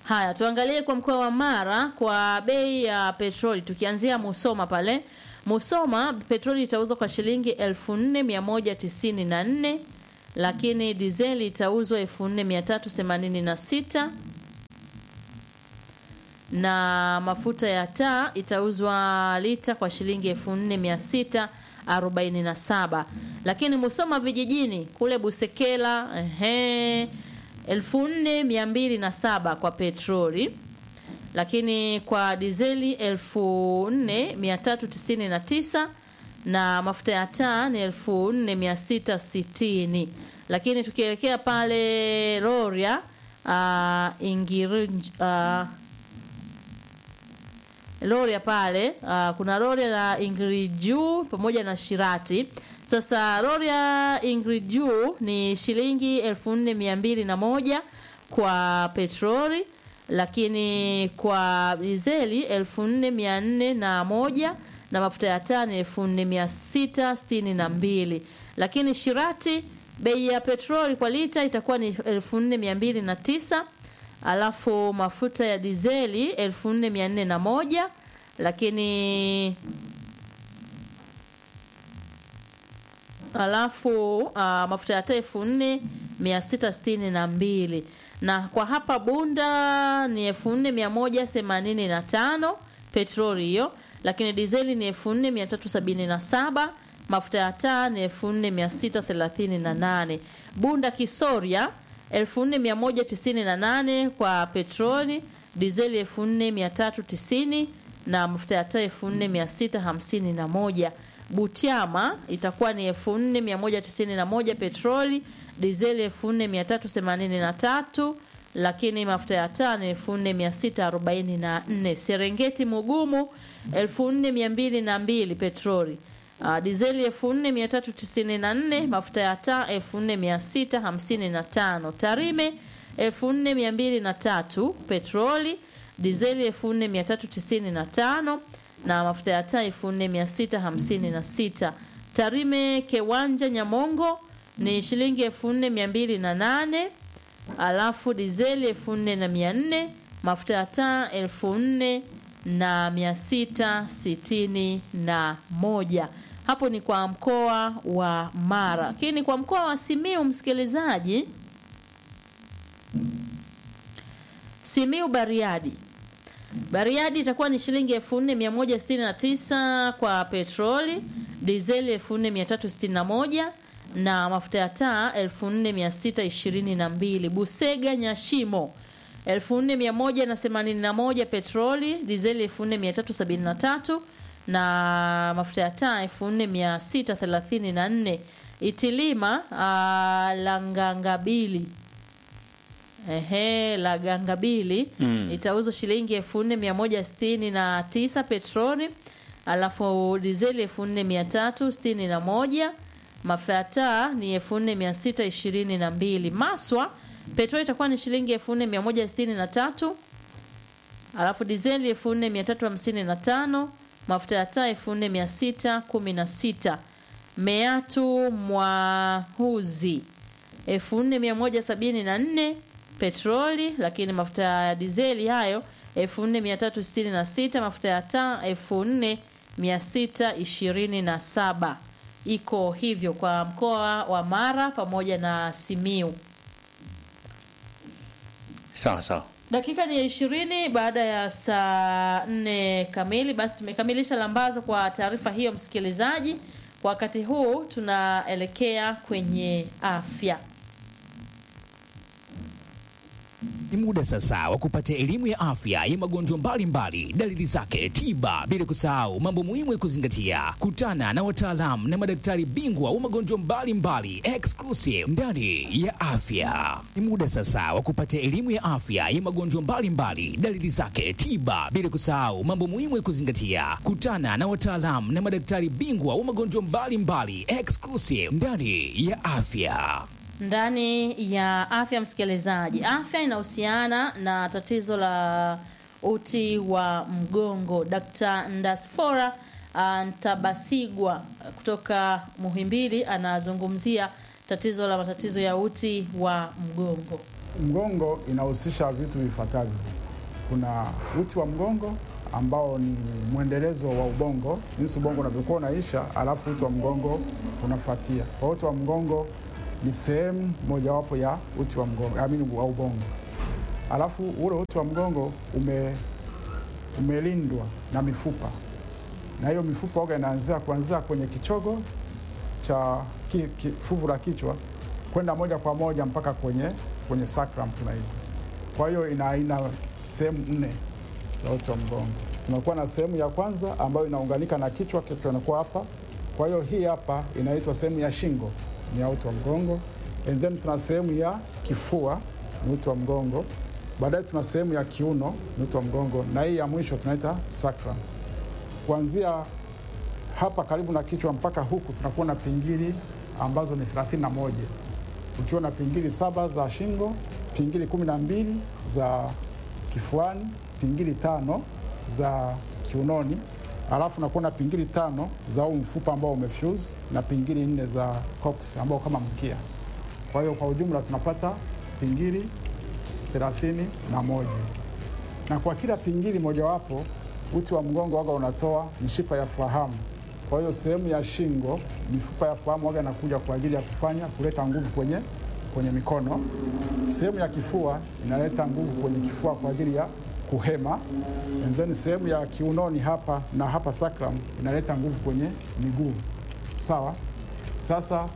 Haya, tuangalie kwa mkoa wa Mara kwa bei ya petroli, tukianzia Musoma pale. Musoma petroli itauzwa kwa shilingi 4194 lakini dizeli itauzwa 4386 na mafuta ya taa itauzwa lita kwa shilingi 4647 lakini Musoma vijijini kule Busekela ehe 4207 kwa petroli lakini kwa dizeli 4399 na mafuta ya taa ni 4660 lakini tukielekea pale Rorya uh, Ingirinj uh, Rorya pale uh, kuna Rorya na Ingriju pamoja na Shirati. Sasa Rorya Ingriju ni shilingi elfu nne mia mbili na moja kwa petroli, lakini kwa dizeli elfu nne mia nne na moja na mafuta ya taa ni elfu nne mia sita sitini na mbili lakini Shirati bei ya petroli kwa lita itakuwa ni elfu nne mia mbili na tisa alafu mafuta ya dizeli elfu nne mia nne na moja lakini alafu uh, mafuta ya taa elfu nne mia sita sitini na mbili na kwa hapa Bunda ni elfu nne mia moja themanini na tano petroli hiyo, lakini dizeli ni elfu nne mia tatu sabini na saba mafuta ya taa ni elfu nne mia sita thelathini na nane Bunda Kisoria 4198 kwa petroli, dizeli 4390 na mafuta ya taa 4651. Butiama itakuwa ni 4191 petroli, dizeli 4383 lakini mafuta ya taa ni 4644. Serengeti Mugumu 4202 petroli Uh, dizeli 4394 mafuta ya taa 4655 Tarime 4203 petroli dizeli 4395 na mafuta ya taa 4656 Tarime Kewanja Nyamongo ni shilingi 4208 alafu dizeli 4400 mafuta ya taa 4000 na mia sita sitini na moja. Hapo ni kwa mkoa wa Mara, lakini kwa mkoa wa Simiu, msikilizaji, Simiu Bariadi, Bariadi itakuwa ni shilingi elfu nne mia moja sitini na tisa kwa petroli, dizeli elfu nne mia tatu sitini na moja na mafuta ya taa elfu nne mia sita ishirini na mbili. Busega Nyashimo 4181 petroli, dizeli 4373 na mafuta ya taa 4634. Itilima uh, Langangabili ehe, la Gangabili Mm. itauzwa shilingi 4169 petroli, alafu dizeli 4361 mafuta ya taa ni 4622. Maswa petroli itakuwa ni shilingi elfu nne mia moja sitini na tatu alafu dizeli elfu nne mia tatu hamsini na tano mafuta ya taa elfu nne mia sita kumi na sita meatu mwahuzi elfu nne mia moja sabini na nne petroli lakini mafuta ya dizeli hayo elfu nne mia tatu sitini na sita mafuta ya taa elfu nne mia sita ishirini na saba iko hivyo kwa mkoa wa Mara pamoja na Simiu. Sawa sawa. Dakika ni ya ishirini baada ya saa nne kamili. Basi tumekamilisha lambazo kwa taarifa hiyo, msikilizaji. Kwa wakati huu tunaelekea kwenye afya. Ni muda sasa wa kupata elimu ya afya ya magonjwa mbalimbali, dalili zake, tiba, bila kusahau mambo muhimu ya kuzingatia. Kutana na wataalamu na madaktari bingwa wa magonjwa mbalimbali exclusive ndani ya afya. Ni muda sasa wa kupata elimu ya afya ya magonjwa mbalimbali, dalili zake, tiba, bila kusahau mambo muhimu ya kuzingatia. Kutana na wataalamu na madaktari bingwa wa magonjwa mbalimbali exclusive ndani ya afya. ndani ya afya msikilizaji afya inahusiana na tatizo la uti wa mgongo dkt ndasfora ah, ntabasigwa kutoka muhimbili anazungumzia tatizo la matatizo ya uti wa mgongo mgongo inahusisha vitu vifuatavyo. Kuna uti wa mgongo ambao ni mwendelezo wa ubongo, jinsi ubongo unavyokuwa unaisha, alafu uti wa mgongo unafuatia. Kwa uti wa mgongo ni sehemu mojawapo ya uti wa mgongo, amini wa ubongo. Alafu ule uti wa mgongo ume, umelindwa na mifupa, na hiyo mifupa oga inaanzia kuanzia kwenye kichogo cha ki, ki, fuvu la kichwa kwenda moja kwa moja mpaka kwenye, kwenye sacrum tunaita. Kwa hiyo ina aina sehemu nne za uti wa mgongo. Tunakuwa na sehemu ya kwanza ambayo inaunganika na kichwa, kichwa inakuwa hapa. Kwa hiyo hii hapa inaitwa sehemu ya shingo, ni ya uti wa mgongo. And then tuna sehemu ya kifua, ni uti wa mgongo. Baadaye tuna sehemu ya kiuno, ni uti wa mgongo, na hii ya mwisho tunaita sacrum. Kuanzia hapa karibu na kichwa mpaka huku tunakuwa na pingili ambazo ni 31 ukiwa na pingili saba za shingo, pingili kumi na mbili za kifuani, pingili tano za kiunoni, alafu nakuwa na pingili tano za huu mfupa ambao umefuse na pingili nne za cox ambao kama mkia. Kwa hiyo kwa ujumla tunapata pingili thelathini na moja na kwa kila pingili mojawapo uti wa mgongo waga unatoa mishipa ya fahamu. Kwa hiyo sehemu ya shingo, mifupa ya fahamu waga inakuja kwa ajili ya kufanya kuleta nguvu kwenye, kwenye mikono. Sehemu ya kifua inaleta nguvu kwenye kifua kwa ajili ya kuhema, and then sehemu ya kiunoni hapa na hapa sacrum inaleta nguvu kwenye miguu. Sawa. Sasa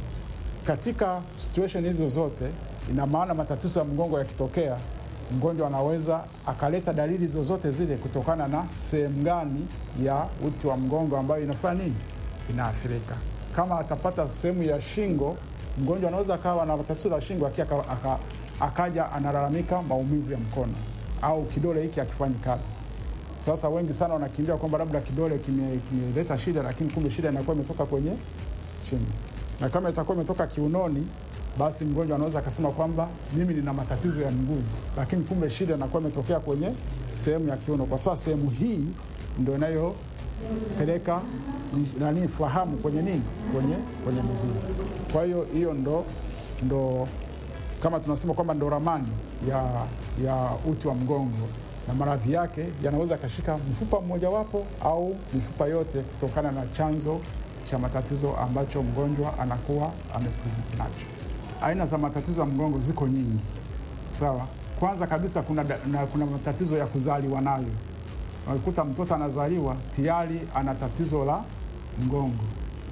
katika situation hizo zote, ina maana matatizo ya mgongo yakitokea mgonjwa anaweza akaleta dalili zozote zile kutokana na sehemu gani ya uti wa mgongo ambayo inafanya nini, inaathirika. Kama atapata sehemu ya shingo, mgonjwa anaweza akawa na tatizo la shingo akia aka, aka, akaja analalamika maumivu ya mkono au kidole hiki akifanyi kazi. Sasa wengi sana wanakimbia kwamba labda kidole kimeleta kime shida, lakini kumbe shida inakuwa imetoka kwenye shingo, na kama itakuwa imetoka kiunoni basi mgonjwa anaweza akasema kwamba mimi nina matatizo ya mguu, lakini kumbe shida inakuwa imetokea kwenye sehemu ya kiuno, kwa sababu sehemu hii ndio inayopeleka nani fahamu kwenye nini, kwenye kwenye mguu. Kwa hiyo hiyo ndo, ndo kama tunasema kwamba ndo ramani ya, ya uti wa mgongo, na maradhi yake yanaweza akashika mfupa mmojawapo au mifupa yote kutokana na chanzo cha matatizo ambacho mgonjwa anakuwa amepresent nacho. Aina za matatizo ya mgongo ziko nyingi, sawa. Kwanza kabisa kuna, na, kuna matatizo ya kuzaliwa nayo. Unakuta mtoto anazaliwa tayari ana tatizo la mgongo,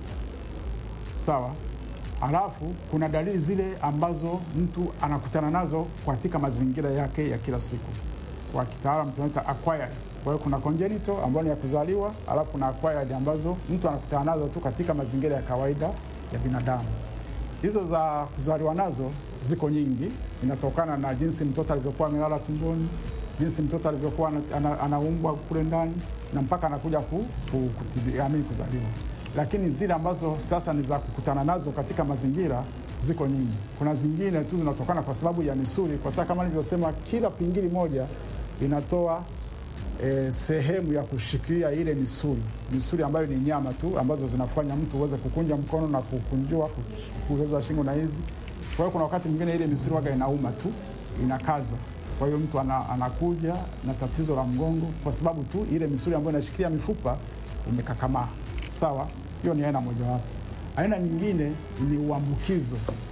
sawa. Alafu kuna dalili zile ambazo mtu anakutana nazo katika mazingira yake ya kila siku, kwa kitaalamu tunaita acquired. Kwa hiyo kuna congenital ambayo ni ya kuzaliwa, alafu kuna acquired ambazo mtu anakutana nazo tu katika mazingira ya kawaida ya binadamu. Hizo za kuzaliwa nazo ziko nyingi, inatokana na jinsi mtoto alivyokuwa amelala tumboni, jinsi mtoto alivyokuwa anaumbwa kule ndani na mpaka anakuja ku, ku, kutibiamini kuzaliwa. Lakini zile ambazo sasa ni za kukutana nazo katika mazingira ziko nyingi. Kuna zingine tu zinatokana kwa sababu ya misuli, kwa sababu kama nilivyosema, kila pingili moja inatoa E, sehemu ya kushikilia ile misuli misuli ambayo ni nyama tu ambazo zinafanya mtu uweze kukunja mkono na kukunjua kuweza shingo na hizi. Kwa hiyo kuna wakati mwingine ile misuli waga inauma tu inakaza, kwa hiyo mtu ana, anakuja na tatizo la mgongo kwa sababu tu ile misuli ambayo inashikilia mifupa imekakamaa. Sawa, hiyo ni aina mojawapo. Aina nyingine ni uambukizo.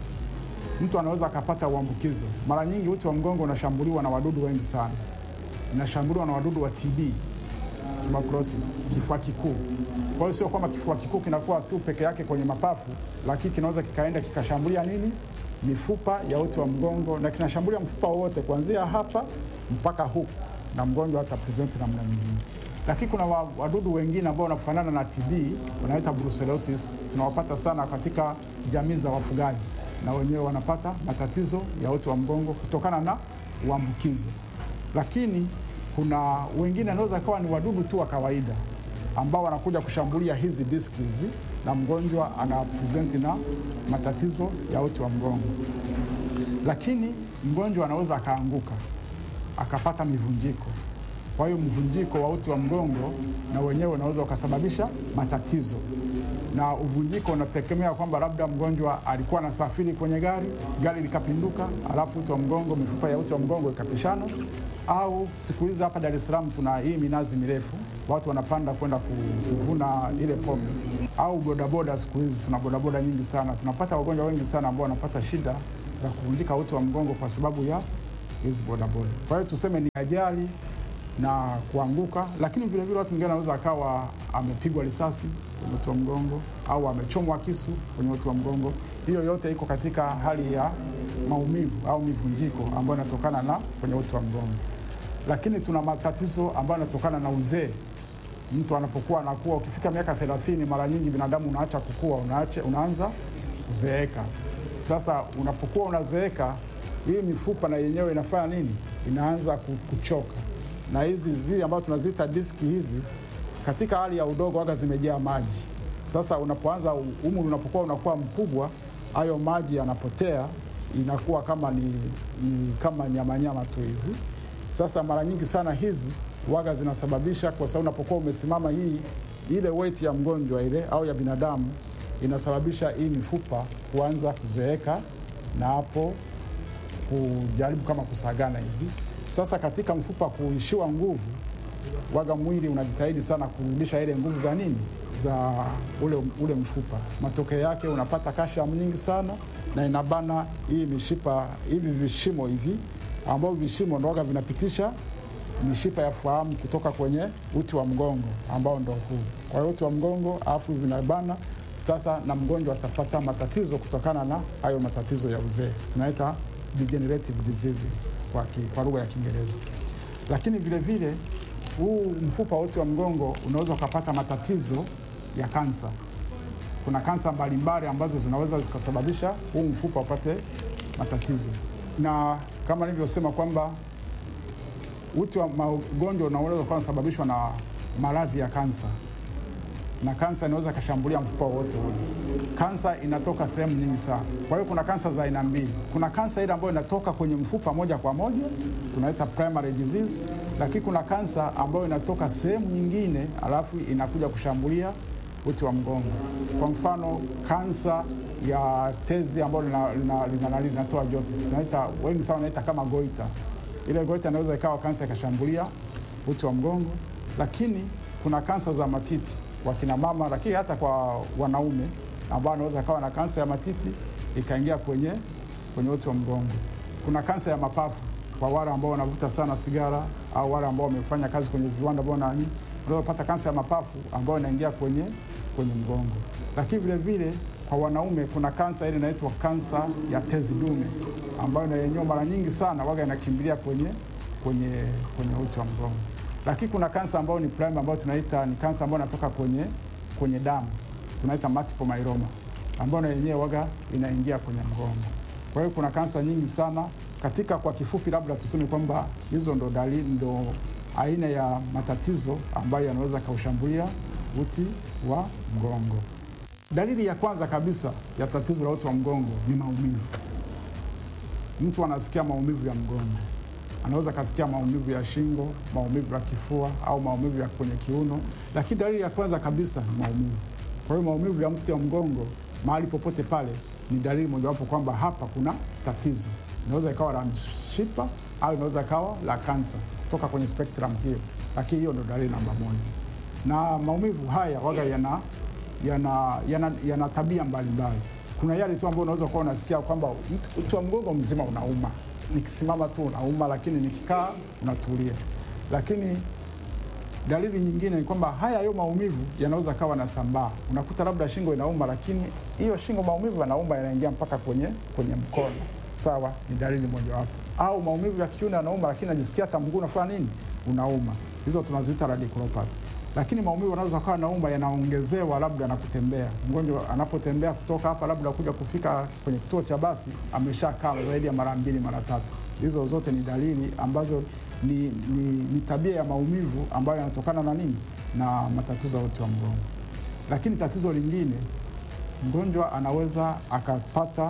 Mtu anaweza akapata uambukizo. Mara nyingi uti wa mgongo unashambuliwa na wadudu wengi sana inashambuliwa na wadudu wa TB, tuberculosis, kifua kikuu. Kwa hiyo sio kwamba kifua kikuu kinakuwa tu peke yake kwenye mapafu, lakini kinaweza kikaenda kikashambulia nini, mifupa ya uti wa mgongo, na kinashambulia mfupa wote kuanzia hapa mpaka huku, na mgonjwa hata present namna nyingine. Lakini kuna wadudu wengine ambao wanafanana na TB, wanaita brucellosis, tunawapata sana katika jamii za wafugaji, na wenyewe wanapata matatizo ya uti wa mgongo kutokana na uambukizo lakini kuna wengine anaweza kawa ni wadudu tu wa kawaida ambao wanakuja kushambulia hizi diski hizi, na mgonjwa ana present na matatizo ya uti wa mgongo. Lakini mgonjwa anaweza akaanguka akapata mivunjiko. Kwa hiyo mvunjiko wa uti wa mgongo na wenyewe unaweza ukasababisha matatizo na uvunjiko unategemea kwamba labda mgonjwa alikuwa anasafiri kwenye gari, gari likapinduka, alafu uti wa mgongo, mifupa ya uti wa mgongo ikapishana, au siku hizi hapa Dar es Salaam tuna hii minazi mirefu, watu wanapanda kwenda ku- kuvuna ile pombe, au bodaboda. Siku hizi tuna bodaboda nyingi sana, tunapata wagonjwa wengi sana ambao wanapata shida za kuvunjika uti wa mgongo kwa sababu ya hizi bodaboda. Kwa hiyo tuseme ni ajali na kuanguka, lakini vile vile watu wengine wanaweza akawa amepigwa risasi kwenye uti wa mgongo au amechomwa kisu kwenye uti wa mgongo. Hiyo yote iko katika hali ya maumivu au mivunjiko ambayo inatokana na kwenye uti wa mgongo. Lakini tuna matatizo ambayo yanatokana na uzee. Mtu anapokuwa anakuwa, ukifika miaka 30 mara nyingi binadamu unaacha kukua, unaacha, unaanza kuzeeka. Sasa unapokuwa unazeeka, hii mifupa na yenyewe inafanya nini? Inaanza ku- kuchoka, na hizi zile ambazo tunaziita diski hizi, katika hali ya udogo waga zimejaa maji. Sasa unapoanza umri unapokuwa unakuwa mkubwa, hayo maji yanapotea, inakuwa kama ni, ni kama nyamanyama tu hizi. Sasa mara nyingi sana hizi waga zinasababisha, kwa sababu unapokuwa umesimama, hii ile weight ya mgonjwa ile au ya binadamu inasababisha hii mifupa kuanza kuzeeka na hapo kujaribu kama kusagana hivi. Sasa katika mfupa kuishiwa nguvu, waga mwili unajitahidi sana kurudisha ile nguvu za nini za ule, ule mfupa. Matokeo yake unapata kashamu nyingi sana na inabana hii mishipa hivi vishimo hivi, ambavyo vishimo ndo waga vinapitisha mishipa ya fahamu kutoka kwenye uti wa mgongo ambao ndo huu. Kwa hiyo uti wa mgongo alafu vinabana sasa, na mgonjwa atapata matatizo kutokana na hayo matatizo ya uzee, tunaita degenerative diseases kwa, ki, kwa lugha ya Kiingereza. Lakini vile vile huu mfupa wa uti wa mgongo unaweza ukapata matatizo ya kansa. Kuna kansa mbalimbali ambazo zinaweza zikasababisha huu mfupa upate matatizo, na kama nilivyosema kwamba uti wa magonjwa unaweza kuwa unasababishwa na maradhi ya kansa, na kansa inaweza ikashambulia mfupa wowote ule. Kansa inatoka sehemu nyingi sana. Kwa hiyo kuna kansa za aina mbili. Kuna kansa ile ambayo inatoka kwenye mfupa moja kwa moja, tunaita primary disease, lakini kuna kansa ambayo inatoka sehemu nyingine, alafu inakuja kushambulia uti wa mgongo. Kwa mfano kansa ya tezi ambayo linatoa lina, lina, lina, lina joto, tunaita wengi sana wanaita kama goita ile goita inaweza ikawa kansa ikashambulia uti wa mgongo, lakini kuna kansa za matiti wakina mama, lakini hata kwa wanaume ambao wanaweza kawa na kansa ya matiti ikaingia kwenye, kwenye uti wa mgongo. Kuna kansa ya mapafu kwa wale ambao wanavuta sana sigara au wale ambao wamefanya kazi kwenye viwanda ambao nani, unaweza kupata kansa ya mapafu ambayo inaingia kwenye, kwenye mgongo. Lakini vile vile kwa wanaume kuna kansa ile inaitwa kansa ya tezi dume ambayo na yenyewe mara nyingi sana waga inakimbilia kwenye, kwenye, kwenye uti wa mgongo. Lakini kuna kansa ambayo ni primary ambayo tunaita ni kansa ambayo inatoka kwenye, kwenye damu tunaita multiple myeloma ambayo na yenyewe waga inaingia kwenye mgongo. Kwa hiyo kuna kansa nyingi sana katika, kwa kifupi, labda tuseme kwamba hizo ndo dalili, ndo aina ya matatizo ambayo yanaweza kaushambulia uti wa mgongo. Dalili ya kwanza kabisa ya tatizo la uti wa mgongo ni maumivu. Mtu anasikia maumivu ya mgongo, anaweza akasikia maumivu ya shingo, maumivu ya kifua au maumivu ya kwenye kiuno, lakini dalili ya kwanza kabisa ni maumivu. Kwa hiyo maumivu ya mti wa mgongo mahali popote pale ni dalili mojawapo kwamba hapa kuna tatizo. Inaweza ikawa la mshipa au inaweza ikawa la kansa kutoka kwenye spectrum hiyo, lakini hiyo ndo dalili namba moja. Na maumivu haya waga yana yana, yana, yana tabia mbalimbali. Kuna yale tu ambayo unaweza kuwa unasikia kwamba uti wa mgongo mzima unauma, nikisimama tu unauma, lakini nikikaa unatulia. Lakini dalili nyingine ni kwamba haya hayo maumivu yanaweza kawa na sambaa. Unakuta labda shingo inauma, lakini hiyo shingo maumivu yanauma yanaingia mpaka kwenye, kwenye mkono. Sawa, ni dalili mojawapo. Au maumivu ya kiuno yanauma, lakini najisikia hata mguu unafanya nini, unauma. Hizo tunaziita radiculopathy lakini maumivu yanaweza kawa nauma yanaongezewa labda na kutembea. Mgonjwa anapotembea kutoka hapa labda kuja kufika kwenye kituo cha basi ameshakaa zaidi ya mara mbili mara tatu. Hizo zote ni dalili ambazo ni, ni, ni tabia ya maumivu ambayo yanatokana na nini, na matatizo ya uti wa mgongo. Lakini tatizo lingine, mgonjwa anaweza akapata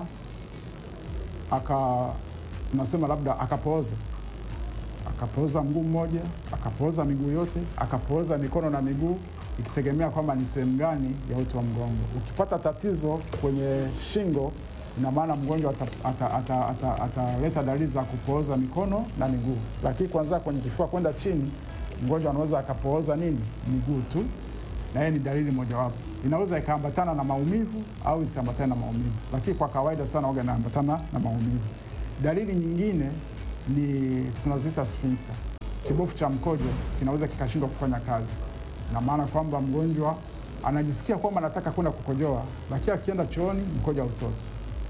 aka tunasema labda akapooza akapooza mguu mmoja, akapooza miguu yote, akapooza mikono na miguu, ikitegemea kwamba ni sehemu gani ya uti wa mgongo. Ukipata tatizo kwenye shingo, ina maana mgonjwa ataleta ata, ata, ata, ataleta dalili za kupooza mikono na miguu, lakini kuanzia kwenye kifua kwenda chini, mgonjwa anaweza akapooza nini miguu tu, na hiyo ni dalili mojawapo. Inaweza ikaambatana na maumivu au isiambatane na maumivu, lakini kwa kawaida sana waga inaambatana na maumivu. Dalili nyingine ni tunaziita sphincter, kibofu cha mkojo kinaweza kikashindwa kufanya kazi, na maana kwamba mgonjwa anajisikia kwamba anataka kwenda kukojoa, lakini akienda chooni mkojo hautoki,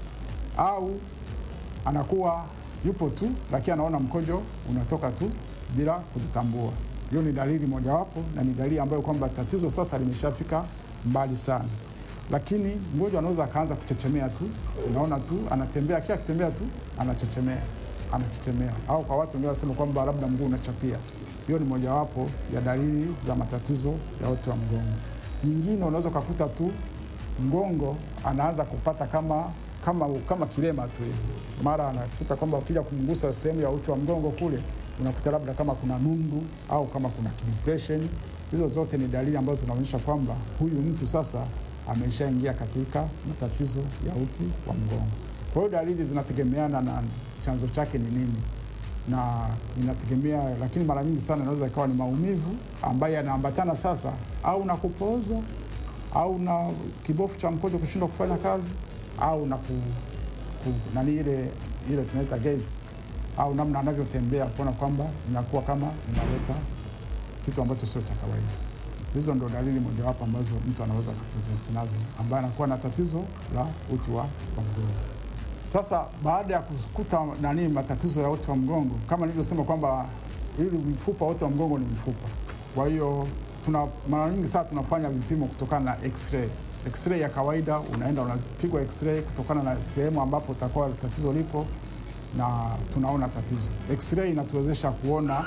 au anakuwa yupo tu, lakini anaona mkojo unatoka tu bila kujitambua. Hiyo ni dalili mojawapo, na ni dalili ambayo kwamba tatizo sasa limeshafika mbali sana. Lakini mgonjwa anaweza akaanza kuchechemea tu, unaona tu anatembea, kila akitembea tu anachechemea, anachechemea, au kwa watu wengine wanasema kwamba labda mguu unachapia. Hiyo ni mojawapo ya dalili za matatizo ya uti wa mgongo. Nyingine unaweza ukakuta tu mgongo anaanza kupata kama kama kama kilema tu hivi, mara anakuta kwamba ukija kumgusa sehemu ya uti wa mgongo kule unakuta labda kama kuna nundu au kama kuna depression. Hizo zote ni dalili ambazo zinaonyesha kwamba huyu mtu sasa ameshaingia katika matatizo ya uti wa mgongo. Kwa hiyo dalili zinategemeana na chanzo chake ni nini na inategemea, lakini mara nyingi sana inaweza ikawa ni maumivu ambayo yanaambatana sasa au na kupooza au na kibofu cha mkojo kushindwa kufanya kazi au na ku, ku, nani ile ile tunaita gait au namna anavyotembea kuona kwamba inakuwa kama inaleta kitu ambacho sio cha kawaida. Hizo ndo dalili mojawapo ambazo mtu anaweza kupresent nazo ambaye anakuwa na tatizo la uti wa wa mgongo. Sasa baada ya kukuta nani matatizo ya uti wa mgongo, kama nilivyosema kwamba ili mfupa wote wa mgongo ni mfupa, kwa hiyo tuna mara nyingi sana tunafanya vipimo kutokana na x-ray. X-ray ya kawaida unaenda unapigwa x-ray kutokana na sehemu ambapo utakuwa tatizo lipo na tunaona tatizo. X-ray inatuwezesha kuona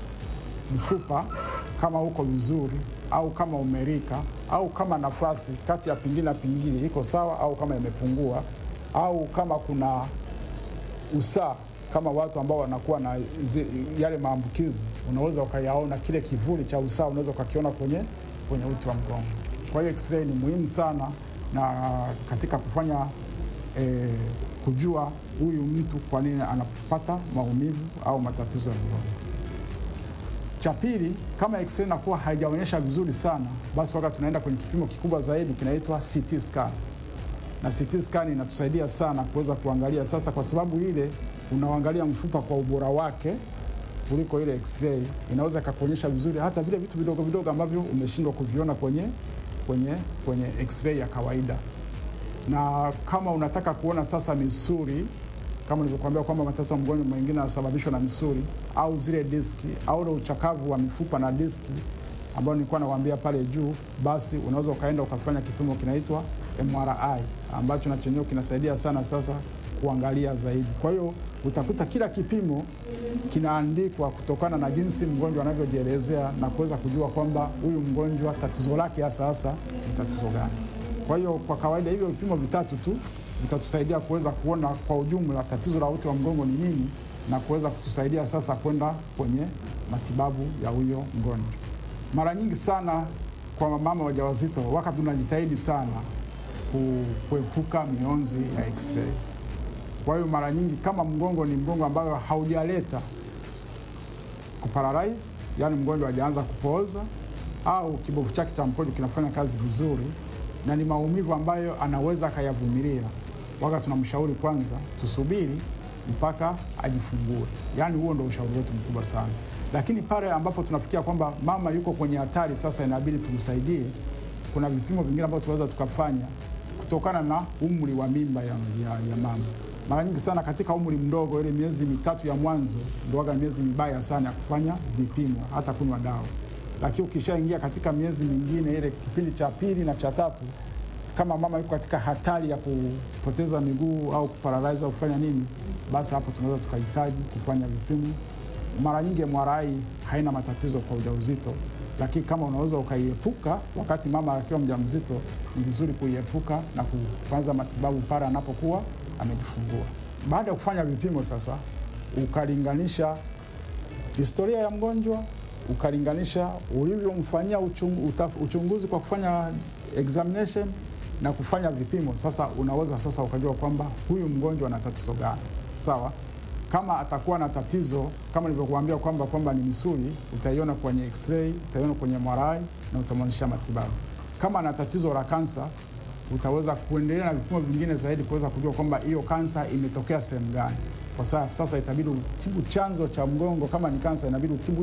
mfupa kama uko vizuri au kama umerika au kama nafasi kati ya pingili na pingili iko sawa au kama imepungua au kama kuna usaa kama watu ambao wanakuwa na zi, yale maambukizi, unaweza ukayaona kile kivuli cha usaa, unaweza ukakiona kwenye, kwenye uti wa mgongo. Kwa hiyo x-ray ni muhimu sana na katika kufanya eh, kujua huyu mtu kwa nini anapata maumivu au matatizo ya mgongo. Cha pili, kama x-ray inakuwa haijaonyesha vizuri sana, basi wakati tunaenda kwenye kipimo kikubwa zaidi kinaitwa CT scan, na CT scan inatusaidia sana kuweza kuangalia sasa, kwa sababu ile unaangalia mfupa kwa ubora wake kuliko ile x-ray inaweza ikakuonyesha vizuri hata vile vitu vidogo vidogo ambavyo umeshindwa kuviona kwenye, kwenye, kwenye x-ray ya kawaida. Na kama unataka kuona sasa misuli kama nilivyokuambia kwamba matatizo ya mgonjwa mwingine yanasababishwa na misuli au zile diski au ule uchakavu wa mifupa na diski ambao nilikuwa nawaambia pale juu, basi unaweza ukaenda ukafanya kipimo kinaitwa MRI ambacho na chenyewe kinasaidia sana sasa kuangalia zaidi. Kwa hiyo utakuta kila kipimo kinaandikwa kutokana na jinsi mgonjwa anavyojielezea na kuweza kujua kwamba huyu mgonjwa tatizo lake hasa hasa ni tatizo gani. Kwa hiyo kwa kawaida hivyo vipimo vitatu tu vitatusaidia kuweza kuona kwa ujumla tatizo la uti wa mgongo ni nini na kuweza kutusaidia sasa kwenda kwenye matibabu ya huyo mgonjwa. Mara nyingi sana kwa mama wajawazito, wakati tunajitahidi sana kuepuka mionzi ya x-ray. Kwa hiyo mara nyingi kama mgongo ni mgongo ambayo haujaleta kuparalyze, yani mgonjwa hajaanza kupooza au kibofu chake cha mkojo kinafanya kazi vizuri na ni maumivu ambayo anaweza akayavumilia, waga tunamshauri kwanza tusubiri mpaka ajifungue. Yaani huo ndo ushauri wetu mkubwa sana, lakini pale ambapo tunafikia kwamba mama yuko kwenye hatari sasa, inabidi tumsaidie, kuna vipimo vingine ambavyo tunaweza tukafanya kutokana na umri wa mimba ya, ya, ya mama. Mara nyingi sana katika umri mdogo, ile miezi mitatu ya mwanzo ndio waga miezi mibaya sana ya kufanya vipimo, hata kunywa dawa lakini ukishaingia katika miezi mingine ile kipindi cha pili na cha tatu, kama mama yuko katika hatari ya kupoteza miguu au kuparalyze au kufanya nini, basi hapo tunaweza tukahitaji kufanya vipimo. Mara nyingi MRI haina matatizo kwa ujauzito, lakini kama unaweza ukaiepuka wakati mama akiwa mjamzito, ni vizuri kuiepuka na kuanza matibabu pale anapokuwa amejifungua. Baada ya kufanya vipimo sasa, ukalinganisha historia ya mgonjwa ukalinganisha ulivyomfanyia uchung, uta- uchunguzi kwa kufanya examination na kufanya vipimo. Sasa unaweza sasa ukajua kwamba huyu mgonjwa ana tatizo gani, sawa. Kama atakuwa na tatizo kama nilivyokuambia kwamba kwamba ni misuli, utaiona kwenye x-ray, utaiona kwenye MRI na utamwanzisha matibabu. Kama ana tatizo la kansa, utaweza kuendelea na vipimo vingine zaidi kuweza kujua kwamba hiyo kansa imetokea sehemu gani. Kwa sasa sasa itabidi utibu chanzo cha mgongo. Kama ni kansa, inabidi utibu